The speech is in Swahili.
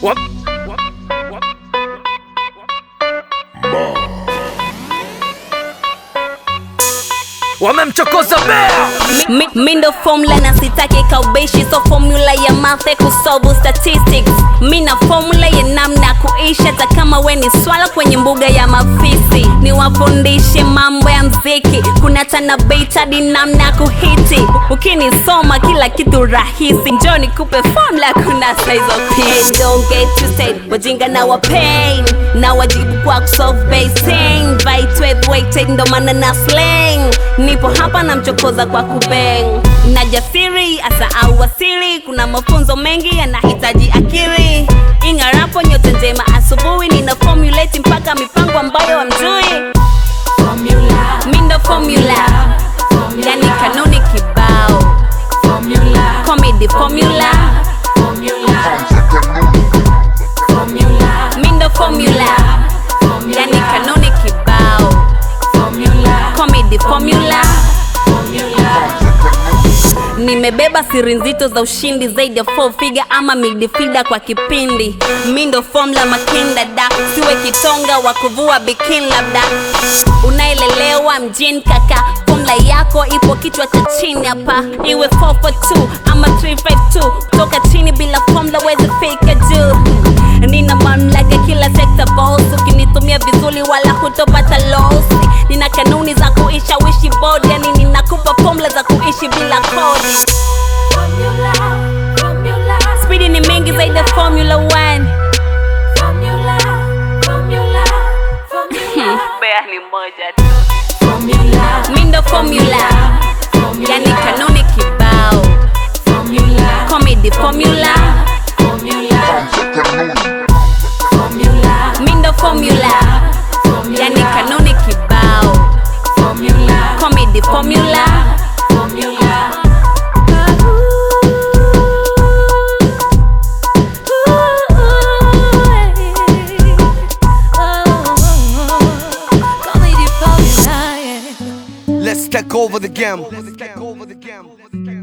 Wap. Wamemchokoza bea Mi- mi ndo formula na sitaki kaubeshi so formula ya mathe kusolve statistics mi na formula ya namna ya kuishi hata kama we ni swala kwenye mbuga ya mafisi niwafundishe mambo ya mziki kuna tanabetadi namna ya kuhiti ukinisoma kila kitu rahisi njo nikupe formula kuna saizo Hey, don't get twisted wajinga na wapain na wajibu kwa kusolve basing vibe weighted ndo maana na slang nipo hapa na mchokoza kwa kubeng na jasiri asa au wasiri kuna mafunzo mengi yanahitaji akili ingarapo nyote njema asubuhi nina formulate mpaka mipango ambayo amjui mindo formula yani kanuni kibao comedy formula mindo formula yani kanuni kibao comedy formula nimebeba siri nzito za ushindi zaidi ya four figure ama midfielder kwa kipindi mindo formula makinda da siwe kitonga wa kuvua bikin labda unaelelewa mjini kaka formula yako ipo kichwa cha chini hapa iwe 442 ama 352 toka chini bila formula wezi fika juu nina mamlaka kila sekta boss ukinitumia vizuri wala hutopata losi nina kanuni za kuishawishi bodi yani ninakupa formula za kuishi bila kodi spidi ni mingi zaidi ya formula 1 bea ni moja tu mindo formula yani kanuni kibao comedy formula mindo formula yani kanuni kibao comedy formula Let's take over the game.